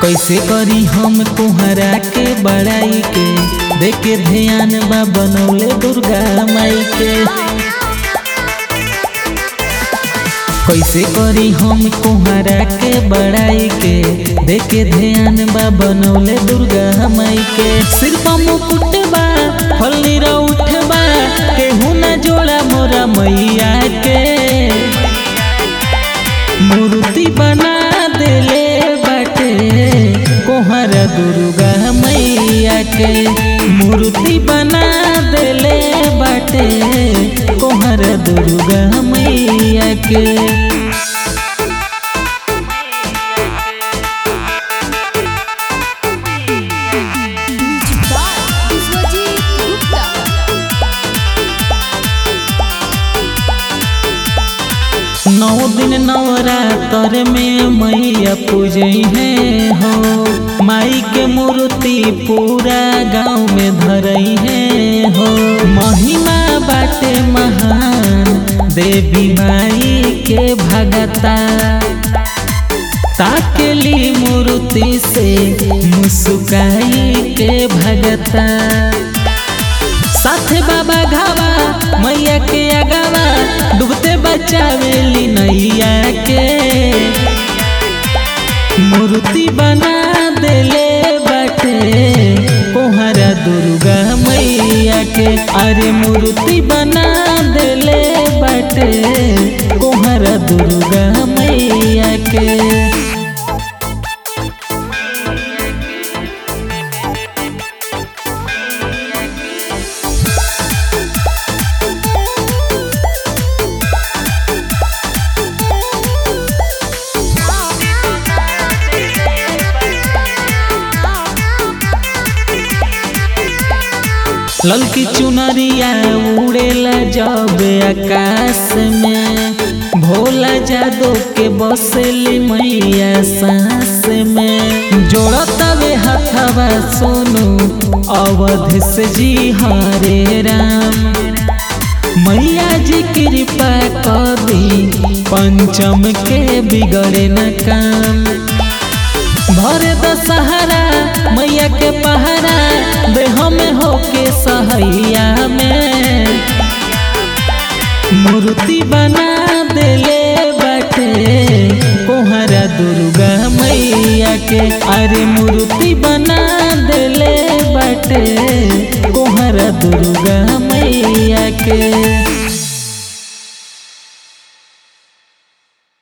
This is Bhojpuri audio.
कैसे करी हम कुहरा के बड़ाई के देखे ध्यान बा बनौले दुर्गा माई के कैसे करी हम कुहरा के बड़ाई के देखे ध्यान बा बनौले दुर्गा माई के सिर पर मुकुट बा फल्ली उठ बा केहू ना जोड़ा मोरा मैया के मूर्ति बना देले बाटे कोहरा दुर्गा मैया के मूर्ति बना देले बाटे कोहरा दुर्गा मैया के म्यूजिक बाय विश्वजीत गुप्ता नौ दिन नवरात्र में मैया पूजई है हो माई के मूर्ति पूरा गांव में धरई है हो महिमा बाटे महान देवी माई के भगता ताकेली मूर्ति से मुस्काई के भगता साथे बाबा घावा मैया के अगावा डूबते बचावेली नैया के मूर्ति बना देले बाटे कोहरा दुर्गा मैया के अरे मूर्ति बना देले बाटे कोहरा दुर्गा मैया के ललकी चुनरिया उड़ेला जब आकाश में भोला जादो के बसेली मैया सांस में जोड़तवे हथवा सोनू अवध से जी हरे राम मैया जी कृपा कर दी पंचम के बिगड़े न काम भरे दशहरा मैया के पहरा देह में होके सहैया में मूर्ति बना देले बाटे कोहरा दुर्गा मैया के अरे मूर्ति बना देले बाटे कोहरा दुर्गा मैया के